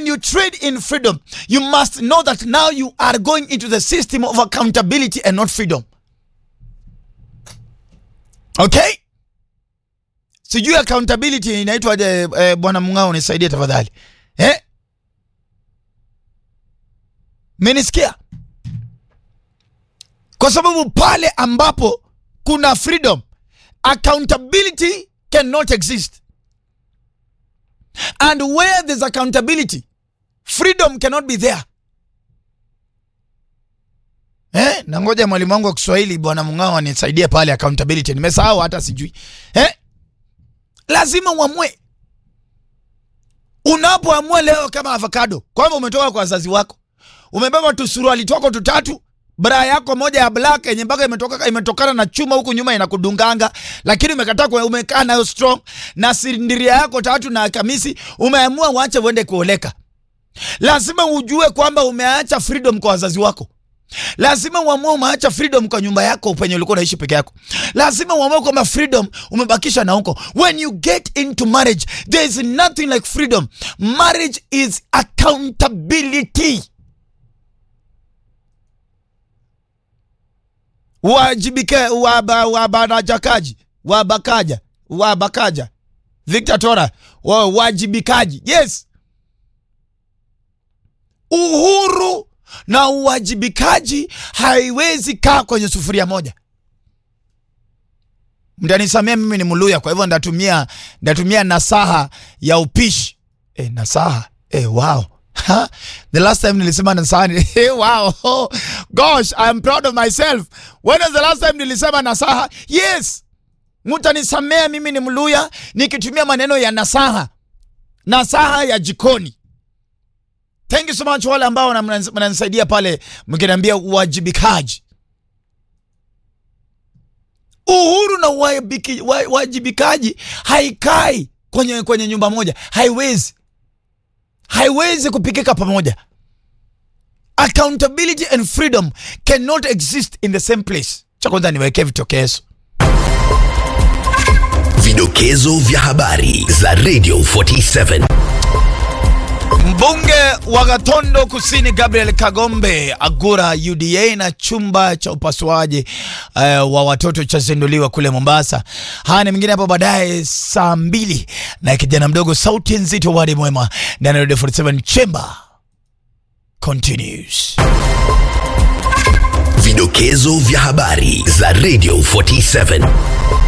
you trade in freedom, you must know that now you are going into the system of accountability and not freedom. Okay? Sijui accountability inaitwaje eh, bwana Mung'ao nisaidie tafadhali. Eh? Menisikia? Kwa sababu pale ambapo kuna freedom, accountability cannot exist. And where there's accountability, freedom cannot be there. Eh, na ngoja mwalimu wangu wa Kiswahili bwana Mung'ao anisaidie pale accountability. Nimesahau hata sijui. Eh? Lazima uamue. Unapoamua leo kama avocado, kwamba umetoka kwa wazazi wako, umebeba tu suruali twako tutatu, bra yako moja ya black yenye mpaka imetoka imetokana na chuma huku nyuma inakudunganga, lakini umekataa kwa umekaa nayo strong na sindiria yako tatu na kamisi, umeamua uache uende kuoleka. Lazima ujue kwamba umeacha freedom kwa wazazi wako. Lazima uamue umeacha freedom kwa nyumba yako penye ulikuwa unaishi peke yako. Lazima uamue kwamba freedom umebakisha na huko. When you get into marriage, there is nothing like freedom. Marriage is accountability. Wajibike waba, wabarajakaji wabakaja wabakaja Victor Tora wa, wajibikaji yes uhuru na uwajibikaji haiwezi kaa kwenye sufuria moja. Mtanisamia, mimi ni Mluya, kwa hivyo ndatumia ndatumia nasaha ya upishi e, nasaha e, wow Ha? The last time nilisema nasaha ni hey, wow oh, gosh I am proud of myself. When was the last time nilisema nasaha? Yes, mtanisamea, mimi ni Mluya nikitumia maneno ya nasaha, nasaha ya jikoni. Thank you so much wale ambao mnanisaidia pale mkiniambia uwajibikaji. Uhuru na uwajibiki- wa- uwajibikaji haikai kwenye, kwenye nyumba moja, haiwezi haiwezi kupikika pamoja. Accountability and freedom cannot exist in the same place. Cha kwanza niwekee vitokezo. Vidokezo vya habari za Radio 47. Mbunge wa Gatondo Kusini Gabriel Kagombe agura UDA na chumba cha upasuaji uh, wa watoto chazinduliwa kule Mombasa. Haya ni mengine hapo baadaye saa mbili na kijana mdogo sauti nzito wadi mwema ndani ya Radio 47 Chamber continues. Vidokezo vya habari za Radio 47.